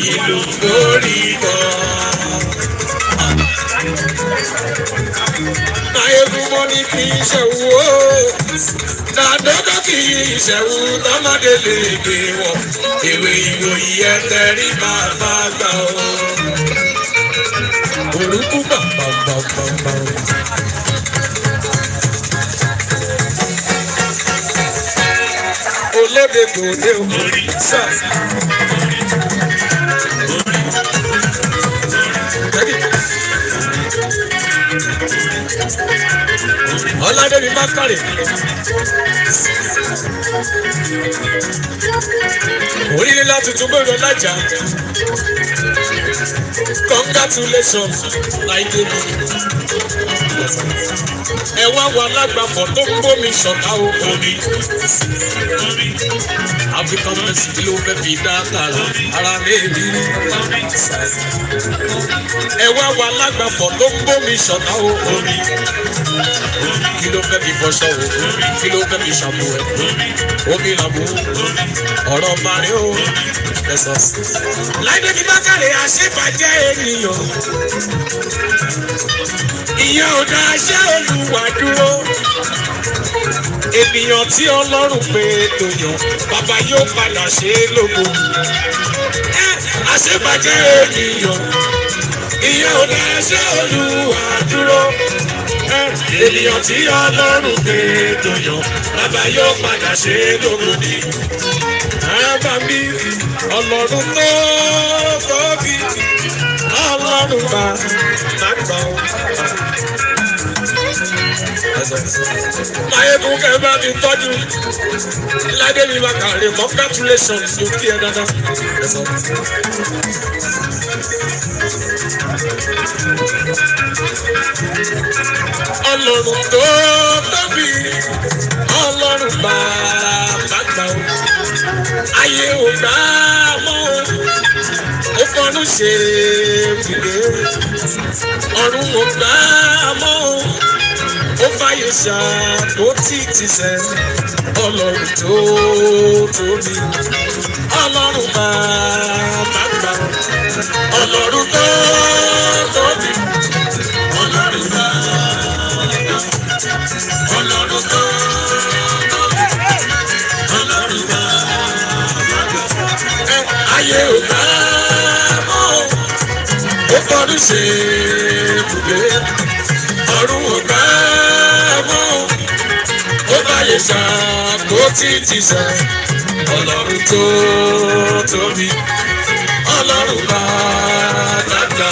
ìlú lórí bọ̀. Máyégún mo ní kí n ṣẹ̀wú o. Dàdọ́dọ́ kì í ṣẹ̀wú lọ́mọdé lè gbé wọ̀. Ìwé ìròyìn ẹ̀ tẹ̀rí bàbá gbà o. Orúkú bàbàbàbàbà. Olóde tòde o. Sà. Ọládébí Bákàrè. Orílẹ̀ láti tún gbọ́dọ̀ lájà. Congratulations, Láìdébí. Ẹ wá wà lágbàfọ̀ tó ń gbómi ṣọ̀tá o. Omi. African Mercy kí ló fẹ́ fi dá kàrà ara mi rí. Ẹ wá wà lágbàfọ̀ tó ń gbómi ṣọ̀tá o. Omi kí ló fẹ́ fi fọṣọ o kí ló fẹ́ fi ṣàbò ẹ̀ omi làbò ọ̀rọ̀ mari o ẹ̀sọ́. láìdé ní bákàrẹ̀ àṣebàjẹ́ ènìyàn ìyẹn ò dá aṣẹ́ olùwà dúró ènìyàn tí ọlọ́run pé tó yàn bàbá yóò padà ṣe é lógo ẹ àṣebàjẹ́ ènìyàn ìyẹn ò dá aṣẹ́ olùwà dúró ènìyàn tí ọlọ́run gbé tó yàn bàbá yóò padà ṣe é lóko ni. Àbá mi ọlọ́run tó tóbi ọlọ́run bá nàgbà ó. Máyégún kẹ́ bá mi tọ́jú Ládé mi máa kàrí congratulations ló kí ẹ dáadáa. Ọlọ́run tó tóbi ọlọ́run bàbá gbà ó. Ayé ò gbà mọ́ o, ó fọnú ṣe fìdé. Ọ̀run ò gbà mọ́ o, ó fàyè ṣàpótí tìṣẹ́. Ọlọ́run tó tóbi ọlọ́run bàbá gbà ó. Ọlọ́run tó tóbi ọlọ́run bàbá ọlọ́run tó ọlọ́run bá ẹ ayé ò bá mọ́ ó fọdún ṣe ibùgbé ọ̀run ò bá mọ́ ó báyé ṣàkó títí sẹ ọlọ́run tó tóbi ọlọ́run bá dàgbà.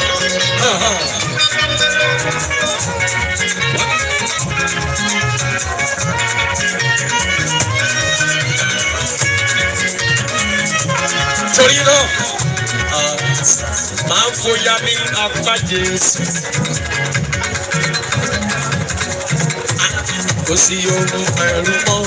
torí náà máa ń fòyà ní apá Jésù. Kò sí ohun ẹ̀rù mọ́.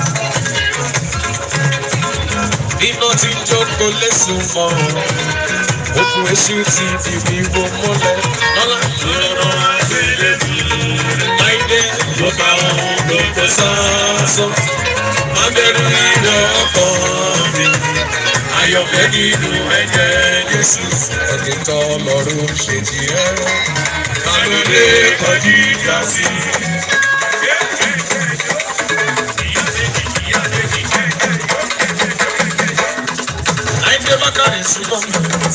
Iná ti jókòó lẹ́sùn mọ́. Okùn èṣù ti di wíwo mọ́lẹ̀. Lọ́lá lọ́rọ̀ àgbélé mi. Láìdé ló bá wọn lóko sáásán. Má bẹ̀rù ìrọ̀ ọkọ̀ mi ayọ̀fẹ́ nínú ẹ̀jẹ̀ Jésù ẹ̀jẹ̀ tọ́ lọ́rùn ṣe ti ẹ́ ta ló lè kọjú ìjà sí. Láìpẹ́ bákàrẹ̀ ṣùgbọ́n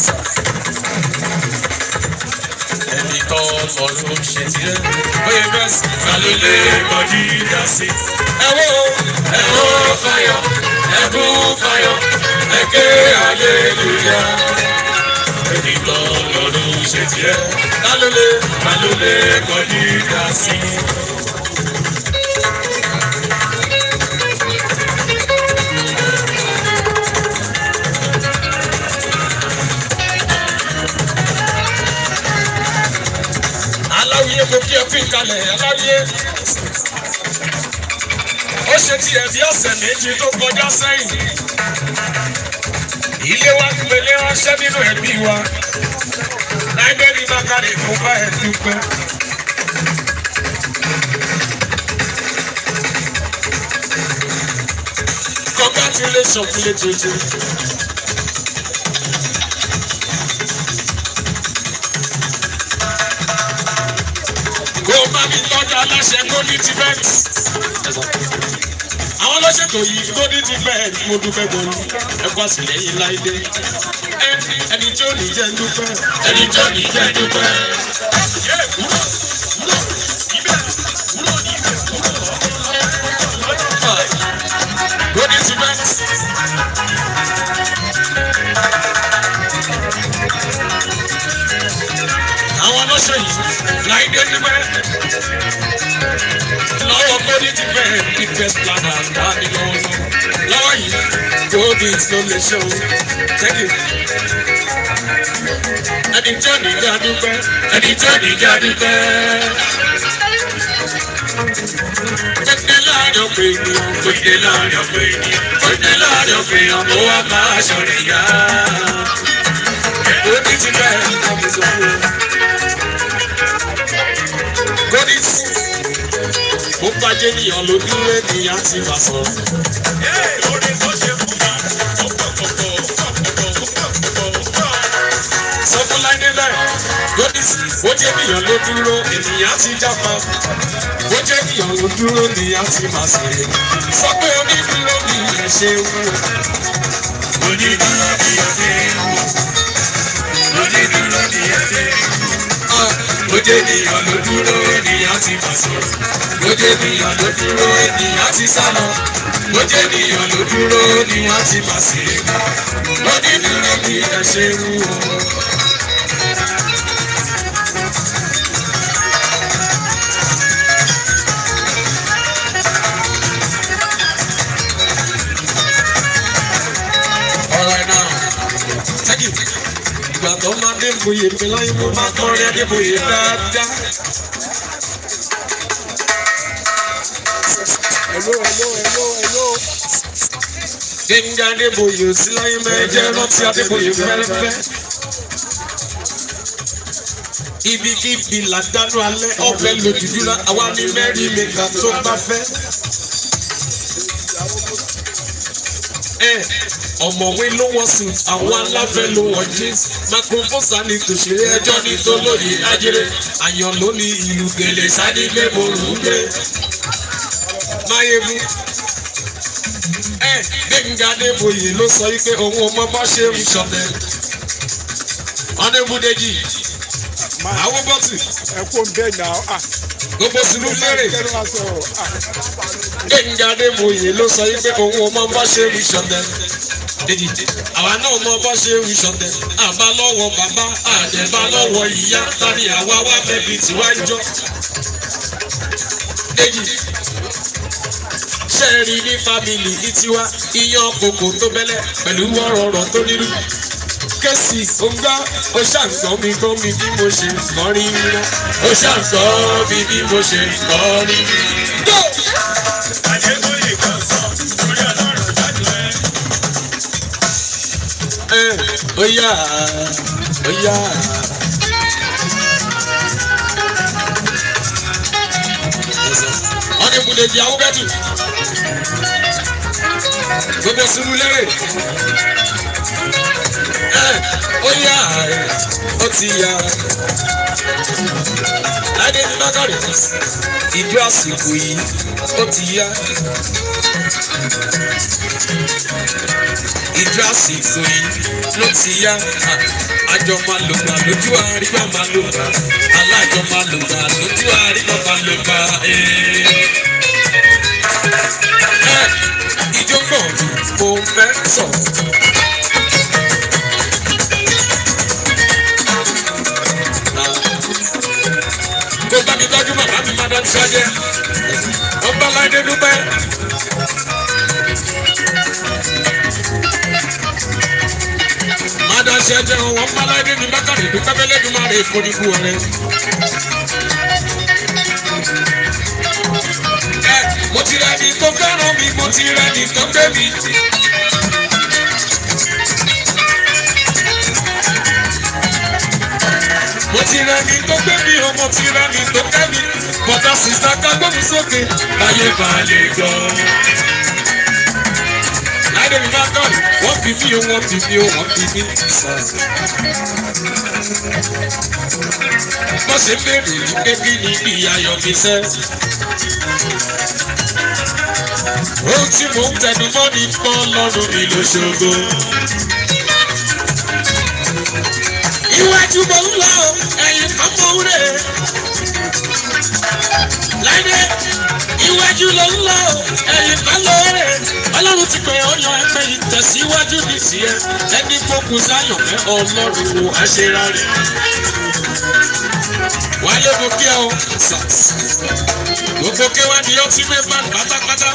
ẹni tọ́ lọ́rùn ṣe ti ẹ́ bóyá bẹ́ẹ̀ sì ta ló lè kọjú ìjà sí. Ẹ wo ẹ wo fayọ̀ ẹ kú fayọ̀ ẹ̀kẹ́ aleluya. Èmi kan lọ́dún ṣe tiẹ̀. Lálólé lálólé kọjú ìdá sí. Aláwìyé mo kí ẹ fún ìkàlẹ̀ aláwìyé. Ó ṣe tiẹ̀ bí ọ̀sẹ̀ méjì tó kọjá sẹ́yìn ilé wa pèlè ránṣẹ́ nínú ẹbí wa láìbẹ́rì bákàrẹ̀ kó bá ẹ dúpẹ́. congratulations fúlẹ̀ tuntun. láìdé aláṣẹ golden event àwọn lọ́sẹ̀tò yìí golden event mo dúpẹ́ gbọ́n ẹ̀kọ́ àtìlẹ́yìn láìdé ẹni tí ó ní jẹ́ dúpẹ́ ẹni tí ó ní jẹ́ dúpẹ́. golden event. àwọn ọlọ́ṣọ́ yìí láìdé dúpẹ́ lọ́wọ́ golden event the best planner láti lọ́wọ́ lọ́wọ́ yìí golden ló lè ṣe o thank you. ẹni tí ò ní já dúpẹ́ ẹni tí ò ní já dúpẹ́. Gbẹ̀dẹ̀ láàrin ọ̀pẹ̀ ènìyàn, gbẹ̀dẹ̀ láàrin ọ̀pẹ̀ ènìyàn, gbẹ̀dẹ̀ láàrin ọ̀pẹ̀ ènìyàn, mo wá máa ṣọ̀rẹ̀ yá. Golden ti bẹ́ẹ̀ ní ọmọ ìsọ̀kú. Golden ó bàjẹ́ níyàn ló dúró ènìyàn ti wà sọ. sọ fún láìdé bẹ́ẹ̀ lónìí ó jẹ́ níyàn ló dúró ènìyàn ti jápa ó jẹ́ níyàn ló dúró ènìyàn ti máa ṣeré sọ pé onídúró ni ẹ ṣe ń wò. onídúró ni ẹ ṣe ń wò. onídúró ni ẹ ṣe ń wò ó jẹ́ ènìyàn ló dúró ènìyàn ti máa sọ̀rọ̀ ó jẹ́ ènìyàn ló dúró ènìyàn ti sá lọ ó jẹ́ ènìyàn ló dúró ènìyàn ti máa sì rí ó ní dúró bí ẹ ṣe ń wù ọ́. All right now, thank you ìgbà tó máa dé bòye mi láyé mo máa kọrin adébòye dáadáa. Hello, hello, hello, hello. Gbẹ̀ngà adébòye ò sí láyé mẹ́jẹ rántí adébòye fẹ́rẹ́fẹ́. Ibikíbi làdánù alẹ́ ọ̀fẹ́ lòdìdú la àwa ní mẹ́rin mẹ́ta tó bá fẹ́. Ẹ ọ̀mọ̀wé ló wọ́n sùn àwọn aláfẹ́ ló wọ́n jeans macrofosa ní tòṣèré ẹjọ́ ní tolóyè ajere àyàn ló ní ìlú gèlè sádìgbé morùngbé máyébú ẹ gbẹ̀ngà adébòye ló sọ wípé òun ọmọ bá ṣe ń ṣọ̀tẹ̀ ọ̀nẹ́bùdẹ́jì àwọn bọ́tù Ẹ kó ń bẹ́ẹ̀ náà. Ah, gbogbo sínú lérè kẹ́lẹ́ wá sọ̀rọ̀. Ah, gbẹ̀ngà adébòye ló sọ wípé òun ọmọ bá ṣe ń ṣọ̀tẹ̀ dèjì àwa náà mọ bá ṣe ń ṣọ̀tẹ̀ àbá lọ́wọ́ bàbá àdẹ̀bá lọ́wọ́ ìyá tani àwa wá bẹ̀bí tiwa ń jọ. dèjì ṣẹ́ẹ̀rì ní fámìlì ní tiwa iyán kòkò tó bẹ́lẹ̀ pẹ̀lú wọ́rọ̀ọ̀rọ̀ tó nírú. kẹ́sì ògbà ó ṣàǹgbọ́n mi gbọ́n mi bí mo ṣe kọrin rírọ́ ó ṣàǹgbọ́n mi bí mo ṣe kọrin rírọ́. Adébóyè kan sọ lórí ọlọ́run jáde rẹ̀. Eh, Oya, oya. Wọ́n ní ibùdó di àwọn bẹ́tù. Gbogbo sùúrù lérè. Eh, Oya, ó ti yá. Láìdé ní Mákàrí, ìjọ àsìkò yìí, ó ti yá. ìjọ àsìkò yìí ló ti yá àjọ máa lò gbà lójú àrígbà máa lò gbà alájọ máa lò gbà lójú àrígbà máa lò gbà. ìjọ gbọ̀n mo fẹ́ sọ. kó bá mi tọ́jú bàbá mi máa dá sọ́jẹ́ ọba láìdé dúpẹ́. Adáṣẹ́ jẹ́ wọn Mọ́láìdé ní Bákàrè dúpẹ́ Bẹ́lẹ́dùmarè kò ní kú ọ̀rẹ́. Ẹ mo ti rẹ̀ ní tó fẹ́ràn mi, mo ti rẹ̀ ní tó gbé mi. Mo ti rẹ̀ ní tó gbé mi, o mo ti rẹ̀ ní tó kẹ́ mi. Bọ̀dá sísá ká gbóhùn sókè, láyé balẹ̀ gan. láìdé mi máa kọ́ wọ́n fi mí o wọ́n fi mí o wọ́n fi mí. wọ́n ṣe ń béèrè ní kébí ní bí ayọ̀ mi sẹ́. ohun tí mò ń tẹnu mọ́ ní pọ́ lọ́rùn mi lóṣogbo. iwájú mo ń lọ ẹ̀yìn kan mo ń rè láìdé iwájú ló ń lọ ẹ̀yìn kan ló rè ọlọ́run ti pè ọ́ yan ẹgbẹ́ ìtẹ̀síwájú ní tiẹ̀ ẹni gbógun sáyọ̀ pé ọlọ́run wo àṣírà rẹ̀ wálé mo kí ẹ o gbogbo kéwà ni ó ti mẹ́fà pátápátá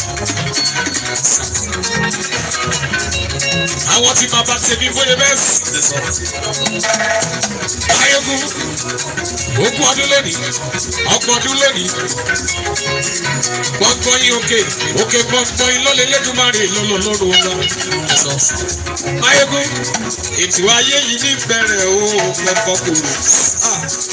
àwọn tí bàbá tèmi bóyá bẹ́ẹ̀ ayégun ogún ọdún lónìí ọgbọ̀n ọdún lónìí gbọ̀ngbọ̀n yín òkè òkè gbọ̀ngbọ̀n yín lọ́lẹ̀ lẹ́dùnmáre lọ́lọ́lọ́rọ̀ ọ̀la ayégun ètò ayé yìí ní bẹ̀rẹ̀ o gbọ̀ngbọ̀n kòrò.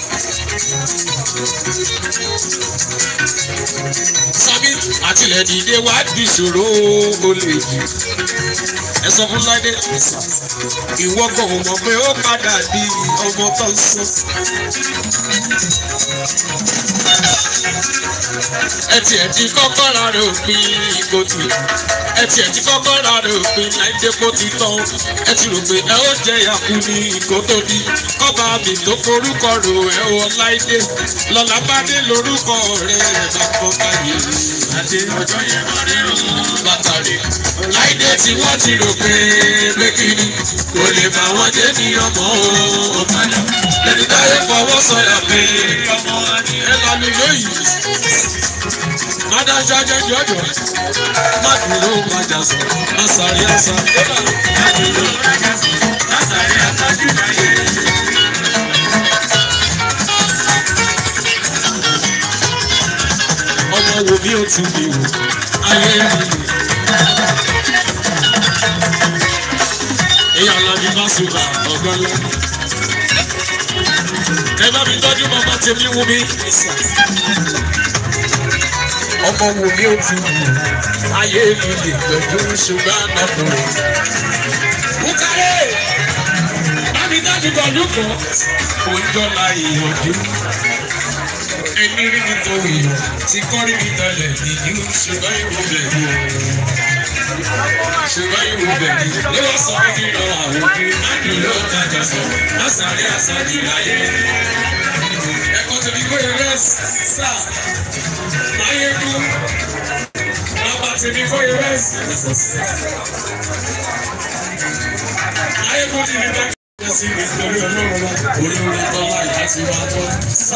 sami àtìlẹ̀ dìde wá di ìṣòro ó lè jù ẹ sọ fún láìdé ìwọ kò mọ̀ pé ó padà di ọmọ tó ń sọ. ẹ tiẹ̀ ti kọ́kọ́ ra rẹ̀ òpin ìkòtù ẹ tiẹ̀ ti kọ́kọ́ ra rẹ̀ òpin láìdé kó ti tán ẹ ti rò pé ẹ ó jẹ ìyàkú ní ìkótó di kọ́ba mi tó forúkọ rò ẹ wọ láìdé lọ́la bá dé lórúkọ rẹ̀ bá kọ́ báyìí adé ọjọ́ yẹn máa rí ọ̀hún bàtàrí láìdé tí wọ́n ti rò pé pé kiri kò lè bá wọn dé ní ọmọ ọ̀kadà lẹ́ni táyé fọwọ́ sọ̀yà pé ẹ lọ́nu lóyìí adájọ́ ajẹ́jọ́ ọ̀dọ̀ má dúró má jà sọ má sáré àṣà má dúró má jà sọ má sáré àṣà jù láyé. ọmọ wo bí o ti bí o ayé mi lò. èèyàn lọ́dún bá ṣùgbọ́n ọ̀gbọ́n lọ. ẹ bá mi tọ́jú bàbá tèmi wú mi. ọmọ wo bí o ti bí o ayé mi lè pẹ̀lú ṣùgbọ́n ọkùnrin. Bukare! Bámi dájú pẹ̀lú kan. Òjọ́ la ìyànjú ẹni rí mi tó wì tí kọ́ rí mi dalẹ̀ nìyí ṣùgbọ́n ìwò bẹ̀ ni ṣùgbọ́n ìwò bẹ̀ ni ló wá sọ fún mi lọ àwọn ojú láti ló dájà sọ lásàrí àsàdì láyé. ẹ̀kọ́ tó ní kóyè rẹ̀ sà láyé kú bàbá tó ní kóyè rẹ̀ láyé kú ti ní bá sí nítorí ọlọ́run wa olórí tọ́lá ìyá ti wá tọ́ sà.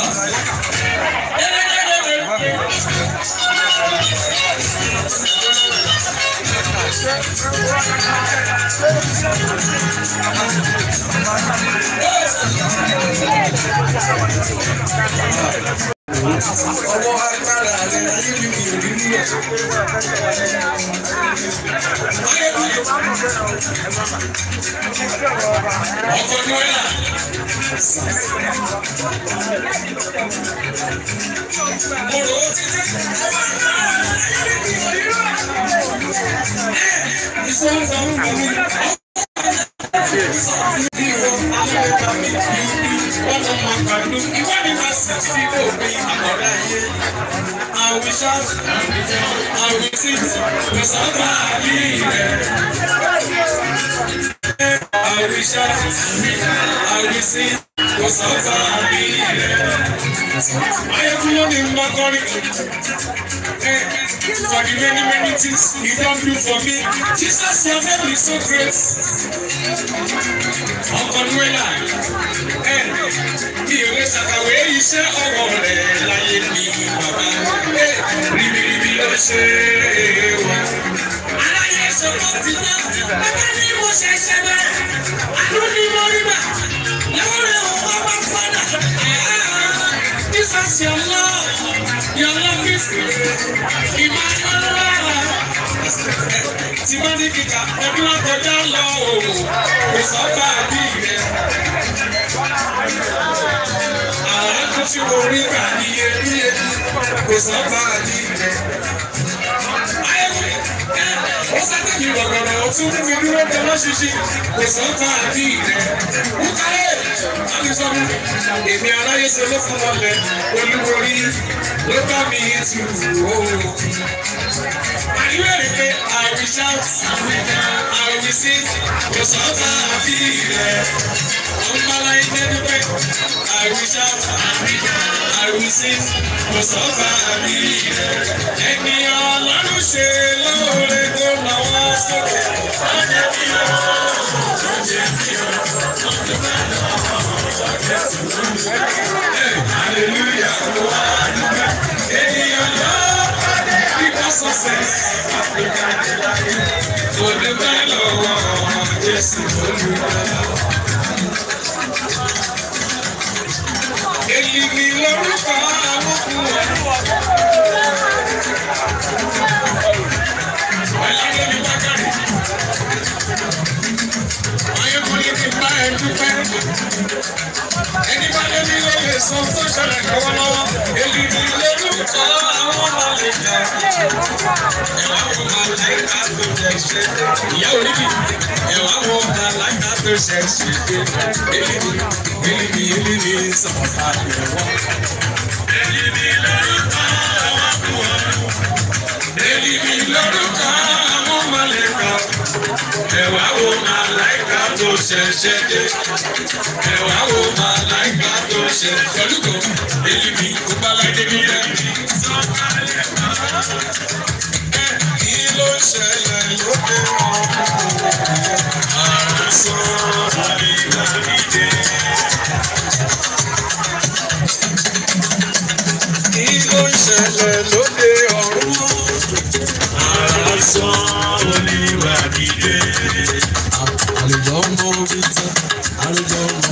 Ọwọ́ agbára rẹ̀ ayé mi kì í rí nílẹ̀. Ọkọ̀ ní wẹ́lá. Mo rò ó títí. Ìsọ̀nsọ̀ ń bọ̀ mí. Ìwọ Amẹ́ríkà mi kì í bí wọ́n mọ̀ máa pàdé. Ìwádìí máa sì sí òpin àkọ́dá yé. I will shout, I will sing, kò sábà bí rẹ̀. I will shout, I will sing, kò sábà bí rẹ̀. Ayọ̀kúnlọ́ ni mo máa kọrin. Eh, For the many many things you don do for me, Jesus your name is so great. Ọkọ̀ Nuela, ẹ̀ mi ò lè ṣàkàwé iṣẹ́ ọwọ́ rẹ̀ láyé mi bàbá. Eh, Ribiribi ló ṣe é wá. Aláyé ṣòro ti tán, bàbá ni mo ṣe ṣe bẹ́ẹ̀. Àánú ni mo rí bà, lọ́wọ́ rẹ̀ ò wá wá fọ́dà. Jesus your love, your love is great. Emmanuel. Tí bá ní kíkà, ẹbí wọn kọjá lọ o, kò sọ́gbà bí rẹ̀. Àwọn ẹ̀kọ́ tí mo rí gbà ní ebi ebi, kò sọ́gbà bí rẹ̀. Ayẹ̀wò ẹ̀ ó sáré mi tún mú mi dúró tẹ́lọ́ ṣíṣí kò sọ́kàn àbí rẹ̀. Wúkàlẹ̀ Alísọ́nù èmi aráyé ṣe ló fún ọlẹ̀ olúborí ló bá mi tù ó. Àyúwẹ̀ rẹ̀ pé I will shout, I will sing, kò sọ́kàn àbí rẹ̀. Ọmọlá ilé dúpẹ́, I will shout, I will sing, kò sọ́kàn àbí rẹ̀. Ẹni ọlọ́run ṣe lóore tó lọ́wọ́ sókè. Ọjọ́ bí ó, ọjọ́ bí ó, ọjọ́ bá Hallelujah, wà á dúpẹ́. Ènìyàn lọ bíbá success. Kò dúpẹ́ lọ́wọ́ Jésù olùdá. Èyí ni lórúkọ àwọn ọkùnrin. Ọ̀làdẹ́ni Bákàrẹ̀. Ayọ̀kùnrin ti bá ẹ dúpẹ́ ẹni bá lé ní lóye sọ tó ṣẹlẹ̀ lọ́wọ́lọ́wọ́ èyí ni lórúkọ àwọn ọmọ lè jẹ. ẹ̀wà wo máa láìka tó jẹ ṣe ìyá oríkì ẹ̀wà wo máa láìka tó ṣe ṣe èyí ni èyí ni èyí ni sọ̀tà ẹ̀wọ̀. èyí ni lórúkọ àwọn ọmọ èyí ni lórúkọ àwọn ọmọ lè jẹ. ẹ̀wà wo máa láìka tó ṣe ṣe dé ẹ̀wà wo máa láìka tó ṣe olùkọ́ èyí ni kó bá láìdé bí ẹ. kí ló ń ṣẹlẹ̀ lóde ọ̀hún àrùsọ àríwárídé. kí ló ń ṣẹlẹ̀ lóde ọ̀hún àrùsọ àríwárídé. àlejò ọmọ orí tán àlejò ọmọ.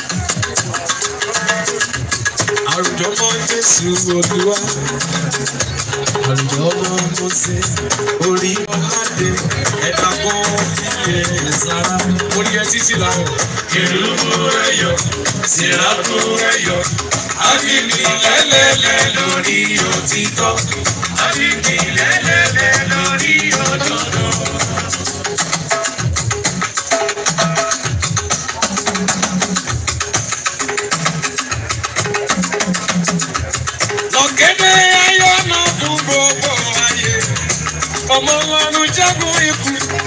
àrùjọ mọ jésù olúwa àrùjọ ọmọ mọsẹ orí ọládé ẹ̀dá kan kíyè sára orí ẹ títí làwọn. kèrúbù ẹyọ síràbù ẹyọ àbíkí lẹ́lẹ́lẹ́ lórí òtítọ́ àbíkí lẹ́lẹ́lẹ́ lórí òdodo. Ọ̀gẹ́dẹ́ ayọ̀ náà fún gbogbo ayé. Ọmọ ọlọ́run jágun ikú.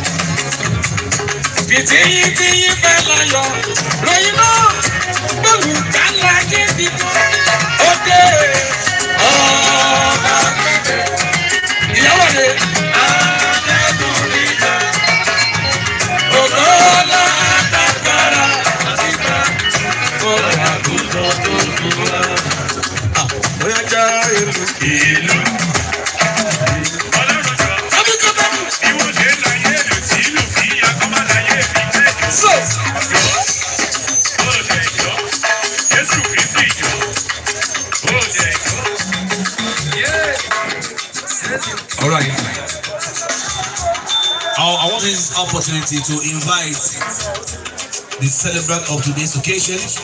Fìtíyín tí yín fẹ́ láyọ̀. Ròyìn náà gbẹ̀wù kálá gidi kan. Ó dé ọ̀ọ́dà gbẹ̀dẹ̀. Ìyàwó rẹ̀ àdẹ́kùn nígbà. Ògbó ọlá àtàkàrà. Ọ̀rọ̀ àgùntàn tó kú wá bóyá já ìlú. ìlú. Ọlọ́run jọ, Abíkọ́ bẹ́ẹ̀. bí wọ́n ṣe ń láyé ìlú tí ìlú fi akọ́mọ́ láyé mi jẹ́ So. jọ. Ó jẹ ìjọ, Jésù Kristi jọ. Ó jẹ ìjọ. All right. I, I want this opportunity to invite the celebrant of today's occasion,